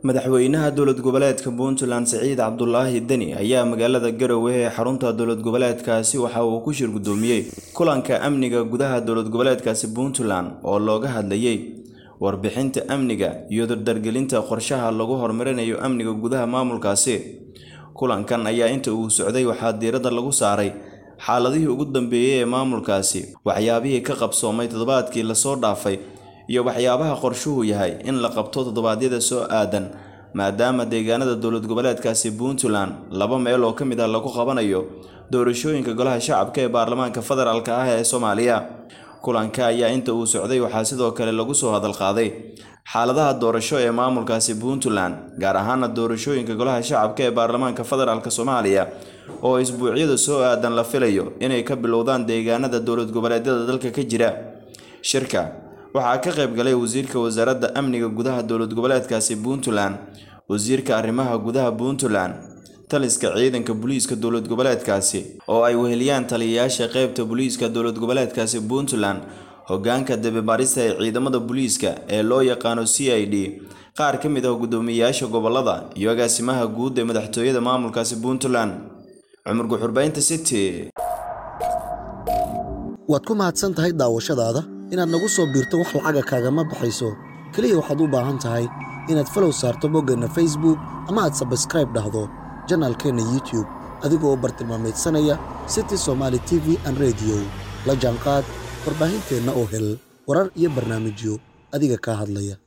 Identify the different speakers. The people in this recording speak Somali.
Speaker 1: madaxweynaha dowlad goboleedka puntland siciid cabdulaahi deni ayaa magaalada garowe ee xarunta dowlad goboleedkaasi waxa uu ku shir gudoomiyey kulanka amniga gudaha dowlad goboleedkaasi puntland oo looga hadlayay warbixinta amniga iyo dardargelinta qorshaha lagu horumarinayo amniga gudaha maamulkaasi kulankan ayaa inta uu socday waxaa diiradda lagu saaray xaaladihii ugu dambeeyey ee maamulkaasi waxyaabihii ka qabsoomay toddobaadkii lasoo dhaafay iyo waxyaabaha qorshuhu yahay in la qabto toddobaadyada soo aadan maadaama deegaanada dowlad goboleedkaasi puntland laba meel oo ka mid ah lagu qabanayo doorashooyinka golaha shacabka ee baarlamaanka federaalk ah ee soomaaliya kulanka ayaa inta uu socday waxaa sidoo kale lagu soo hadalqaaday xaaladaha doorasho ee maamulkaasi puntland gaar ahaana doorashooyinka golaha shacabka ee baarlamaanka federaalk soomaaliya oo isbuucyada soo aadan la filayo inay ka bilowdaan deegaanada dowlad goboleedyada dalka ka jira shirka waxaa ka qayb galay wasiirka wasaaradda amniga gudaha dowlad goboleedkaasi puntland wasiirka arrimaha gudaha puntland taliska ciidanka booliiska dowlad goboleedkaasi oo ay weheliyaan taliyayaasha qeybta booliiska dowlad goboleedkaasi puntland hogaanka dabibaarista ee ciidamada booliiska ee loo yaqaano c i d qaar ka mid ah guddoomiyeyaasha gobolada iyo agaasimaha guud ee madaxtooyada maamulkaasi puntland cumar guxurbaynta city
Speaker 2: waad ku mahadsan tahay daawashadaada inaad nagu soo biirto wax lacaga kaagama baxayso keliya waxaad u baahan tahay inaad falow saarto boggeenna facebook ama aad sabskraib dhahdo janaalkeenna youtube adigoo u bartilmaamaydsanaya city somaali t v an rediyo la jaanqaad warbaahinteenna oo hel warar iyo barnaamijyo adiga kaa hadlaya